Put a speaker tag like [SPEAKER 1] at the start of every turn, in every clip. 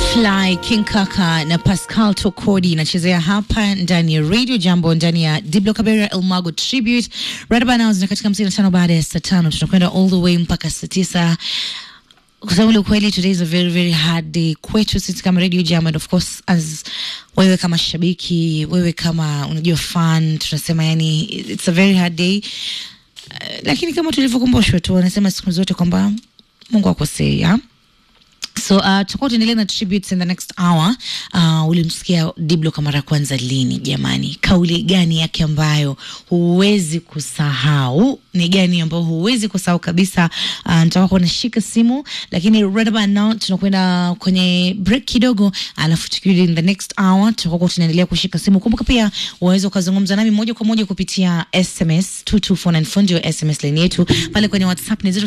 [SPEAKER 1] Fly King Kaka na Pascal Tokodi inachezea hapa ndani ya Radio Jambo ndani ya Diblo Kabera Elmago Tribute right about now, zina katika hamsini na tano baada ya saa tano tunakwenda all the way mpaka saa tisa kusema ule ukweli, today is a very very hard day kwetu sisi kama Radio Jam and of course as wewe kama shabiki, wewe kama unajua fan, tunasema yani it's a very hard day uh, lakini kama tulivyokumbushwa tu, wanasema siku zote kwamba Mungu akosei ha? So uh, tutakuwa tuendelea na tributes in the next hour. Uh, ulimsikia Diblo kwa mara ya kwanza lini jamani? Kauli gani yake ambayo huwezi kusahau? Ni gani ambayo huwezi kusahau kabisa? Uh, nitakuwa nashika simu, lakini right about now tunakwenda kwenye break kidogo, alafu tukirudi in the next hour tutakuwa tunaendelea kushika simu. Kumbuka pia waweza ukazungumza nami moja kwa moja kupitia SMS 22494 ndio SMS line yetu pale kwenye WhatsApp ni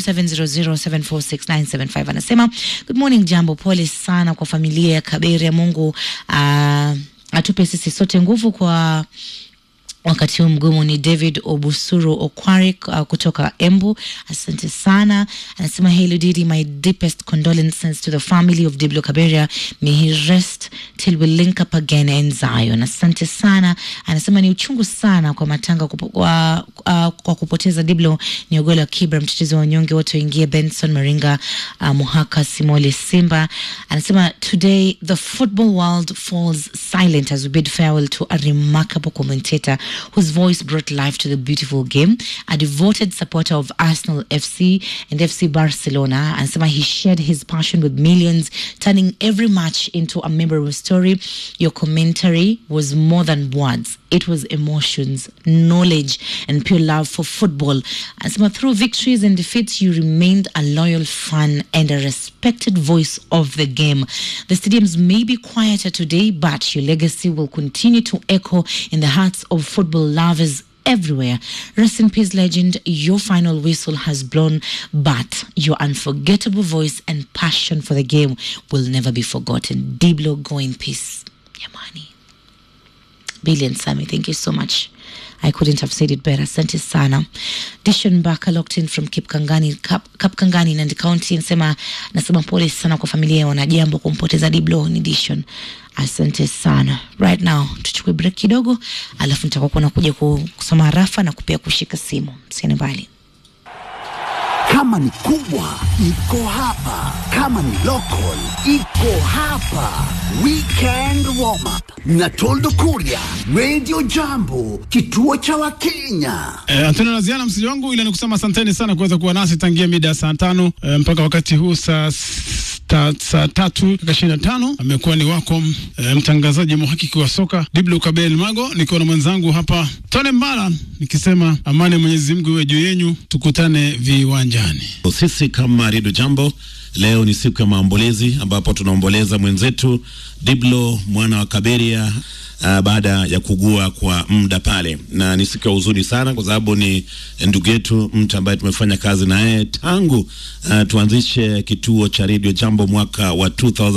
[SPEAKER 1] 0700746975 anasema good morning jambo, pole sana kwa familia ya Kabere. Mungu uh, atupe sisi sote nguvu kwa wakati huu mgumu. Ni David Obusuru Okwari uh, kutoka Embu, asante sana. Anasema hey Ludidi, my deepest condolences to the family of Diblo Kaberia, may he rest till we link up again in Zion. Asante sana. Anasema ni uchungu sana kwa matanga kupo, kwa, uh, kwa kupoteza Diblo ni Ogola wa Kibra, mtetezi wa wanyonge wote waingie, Benson Maringa, uh, Muhaka Simole Simba. Anasema today the football world falls silent as we bid farewell to a remarkable commentator whose voice brought life to the beautiful game, a devoted supporter of Arsenal FC and FC Barcelona. Anasema he shared his passion with millions, turning every match into a memorable story. Your commentary was more than words. It was emotions, knowledge, and pure love for football. Anasema through victories and defeats, you remained a loyal fan and a respected voice of the game. The stadiums may be quieter today, but your legacy will continue to echo in the hearts of football lovers everywhere. Rest in peace, legend. Your final whistle has blown, but your unforgettable voice and passion for the game will never be forgotten. Diblo, go in peace. Yamani. Billy and Sammy, thank you so much. I couldn't have said it better. Asante sana. Dishon Baka locked in from Kipkangani, Kap, Kapkangani Nandi County nasema nasema pole sana kwa familia ya wanajambo kumpoteza Diblo ni Dishon. Asante sana. Right now tuchukue break kidogo, alafu nitakuwa nakuja kusoma rafa na kupia kushika simu. Msiende mbali.
[SPEAKER 2] Kama ni kubwa iko hapa, kama ni local iko hapa. Weekend warm up na Toldo Kuria, Radio Jambo, kituo cha Wakenya.
[SPEAKER 3] Eh, Antonio Laziana msiji wangu, ila ni kusema asanteni sana kuweza kuwa nasi tangia mida ya saa tano eh, mpaka wakati huu saa ta, saa tatu dakika ishirini na tano amekuwa ni wako eh, mtangazaji mhakiki wa soka Diblo Kabel Mago, nikiwa na mwenzangu hapa Tone Mbala nikisema amani ya Mwenyezi Mungu iwe juu yenyu, tukutane viwanjani.
[SPEAKER 4] Sisi kama Redio Jambo, leo ni siku ya maombolezi ambapo tunaomboleza mwenzetu Diblo mwana wa Kaberia uh, baada ya kugua kwa muda pale, na ni siku ya huzuni sana, kwa sababu ni ndugu yetu, mtu ambaye tumefanya kazi na yeye tangu uh, tuanzishe kituo cha Radio Jambo mwaka wa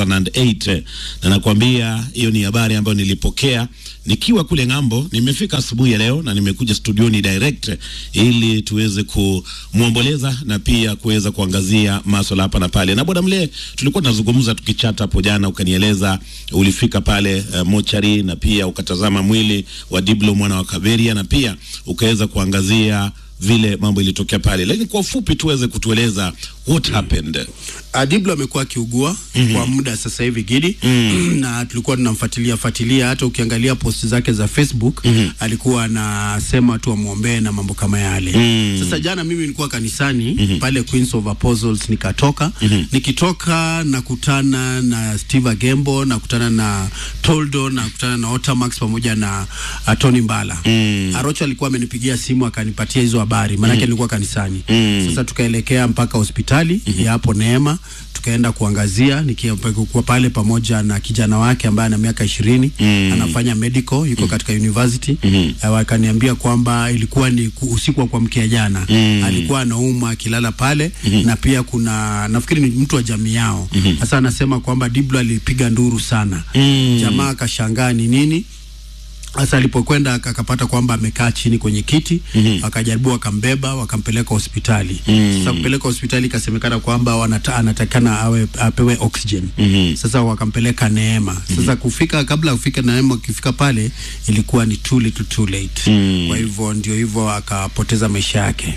[SPEAKER 4] 2008 na nakwambia hiyo ni habari ambayo nilipokea nikiwa kule ng'ambo. Nimefika asubuhi ya leo na nimekuja studioni direct ili tuweze kumwomboleza na pia kuweza kuangazia maswala hapa na pale. Na bwana mle, tulikuwa tunazungumza tukichata hapo jana, ukanieleza ulifika pale uh, mochari na pia ukatazama mwili wa Diblo mwana wa Kaberia na pia ukaweza kuangazia vile mambo ilitokea pale, lakini kwa ufupi tuweze kutueleza what happened.
[SPEAKER 5] Diblo amekuwa akiugua mm -hmm. kwa muda sasa hivi Gidi mm -hmm. na tulikuwa tunamfuatilia fuatilia, hata ukiangalia post zake za Facebook mm -hmm. alikuwa anasema tu amwombee na mambo kama yale mm -hmm. Sasa jana mimi nilikuwa kanisani mm -hmm. pale Queens of Apostles nikatoka mm -hmm. nikitoka nakutana na Steve Agembo nakutana na Toldo nakutana na Otamax pamoja na uh, Tony Mbala mm -hmm. Arocho alikuwa amenipigia simu akanipatia hizo habari maanake mm -hmm. nilikuwa kanisani mm -hmm. Sasa tukaelekea mpaka hospitali mm -hmm. ya hapo Neema tukaenda kuangazia nikiwa pale pamoja na kijana wake ambaye ana miaka ishirini mm. anafanya medical yuko mm. katika university mm -hmm. wakaniambia kwamba ilikuwa ni usiku wa kuamkia jana mm. alikuwa anauma akilala pale mm -hmm. na pia kuna nafikiri ni mtu wa jamii yao sasa mm -hmm. anasema kwamba Diblo alipiga nduru sana mm. jamaa akashangaa ni nini Sasa alipokwenda ak- akapata kwamba amekaa chini kwenye kiti mm-hmm. Akajaribu wakambeba wakampeleka hospitali mm-hmm. Sasa kupeleka hospitali ikasemekana kwamba wanata, anatakana awe apewe oxygen mm-hmm. Sasa wakampeleka Neema sasa mm-hmm. Kufika kabla ya kufika Neema, akifika pale ilikuwa ni too little too late mm-hmm. Kwa hivyo ndio hivyo akapoteza maisha yake.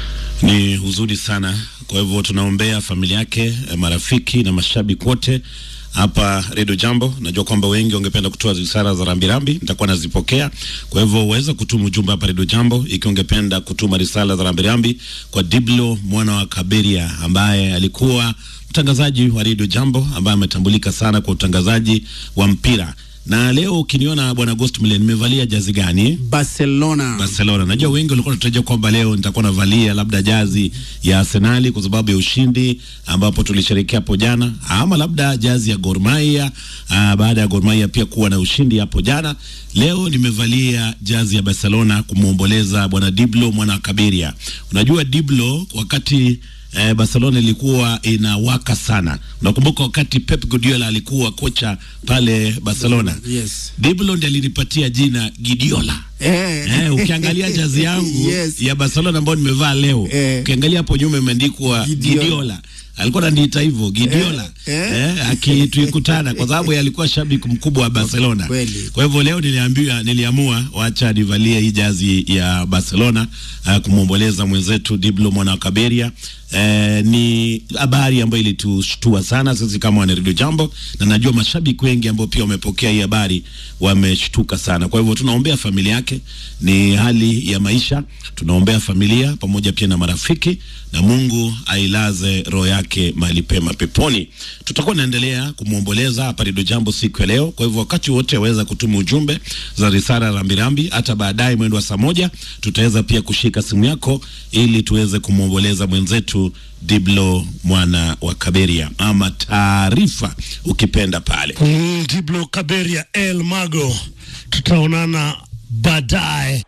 [SPEAKER 4] Ni huzuni sana. Kwa hivyo tunaombea familia yake, eh, marafiki na mashabiki wote hapa Redio Jambo. Najua kwamba wengi wangependa kutoa risala za rambirambi, nitakuwa nazipokea. Kwa hivyo uweza kutuma ujumbe hapa Redio Jambo ikiwa ungependa kutuma risala za rambirambi kwa Diblo mwana wa Kaberia ambaye alikuwa mtangazaji wa Redio Jambo ambaye ametambulika sana kwa utangazaji wa mpira. Na leo ukiniona bwana Ghost Mile nimevalia jazi gani?
[SPEAKER 5] Barcelona
[SPEAKER 4] Barcelona. Najua wengi walikuwa wanatarajia kwamba leo nitakuwa navalia labda jazi ya Arsenali kwa sababu ya ushindi ambapo tulisherehekea hapo jana, ama labda jazi ya Gor Mahia ah, baada ya Gor Mahia pia kuwa na ushindi hapo jana. Leo nimevalia jazi ya Barcelona kumwomboleza bwana Diblo mwana wa Kaberia. Unajua Diblo wakati eh, Barcelona ilikuwa inawaka sana. Unakumbuka wakati Pep Guardiola alikuwa kocha pale Barcelona?
[SPEAKER 5] Yes.
[SPEAKER 4] Diblo ndiye alinipatia jina Gidiola.
[SPEAKER 5] eh.
[SPEAKER 4] Eh, ukiangalia jazi yangu
[SPEAKER 5] Yes.
[SPEAKER 4] ya Barcelona ambayo nimevaa leo
[SPEAKER 5] Eh.
[SPEAKER 4] ukiangalia hapo nyuma imeandikwa
[SPEAKER 5] Gidiola.
[SPEAKER 4] Gidiola. Alikuwa ananiita hivyo Gidiola
[SPEAKER 5] Eh,
[SPEAKER 4] eh,
[SPEAKER 5] eh.
[SPEAKER 4] akituikutana kwa sababu yeye alikuwa shabiki mkubwa wa Barcelona.
[SPEAKER 5] Kweli.
[SPEAKER 4] Kwa hivyo leo niliambiwa, niliamua wacha nivalie hii jazi ya Barcelona uh, kumwomboleza mwenzetu Diblo mwana wa Kaberia. Eh, ni habari ambayo ilitushtua sana sisi kama wana Radio Jambo, na najua mashabiki wengi ambao pia wamepokea hii habari wameshtuka sana. Kwa hivyo tunaombea familia yake, ni hali ya maisha, tunaombea familia pamoja pia na marafiki, na Mungu ailaze roho yake mahali pema peponi. Tutakuwa naendelea kumwomboleza hapa Radio Jambo siku ya leo. Kwa hivyo wakati wote waweza kutuma ujumbe za risala rambirambi, hata baadaye mwendo wa saa moja tutaweza pia kushika simu yako ili tuweze kumwomboleza mwenzetu Diblo mwana wa Kaberia, ama taarifa ukipenda pale.
[SPEAKER 6] Mm, Diblo Kaberia El Mago, tutaonana baadaye.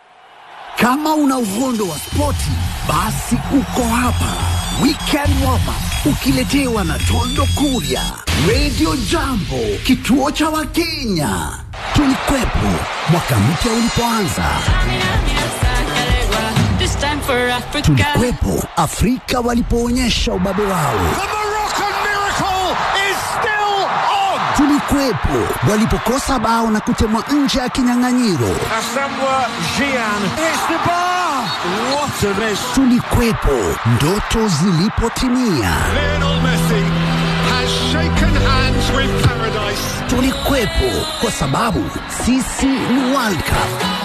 [SPEAKER 2] Kama una uhondo wa spoti, basi uko hapa. Weekend warm up ukiletewa na Tondo Kuria, Radio Jambo, kituo cha Wakenya. Tulikuwepo mwaka mpya ulipoanza,
[SPEAKER 7] This time for Africa.
[SPEAKER 2] tulikuwepo Afrika walipoonyesha ubabe wao,
[SPEAKER 8] Moroccan miracle is still on.
[SPEAKER 2] tulikuwepo walipokosa bao na kutemwa nje ya kinyang'anyiro,
[SPEAKER 8] Asamoah Gyan hits the bar. What a miss.
[SPEAKER 2] tulikuwepo ndoto zilipotimia,
[SPEAKER 8] Lionel Messi has shaken hands with paradise.
[SPEAKER 2] tulikuwepo kwa sababu sisi ni World Cup.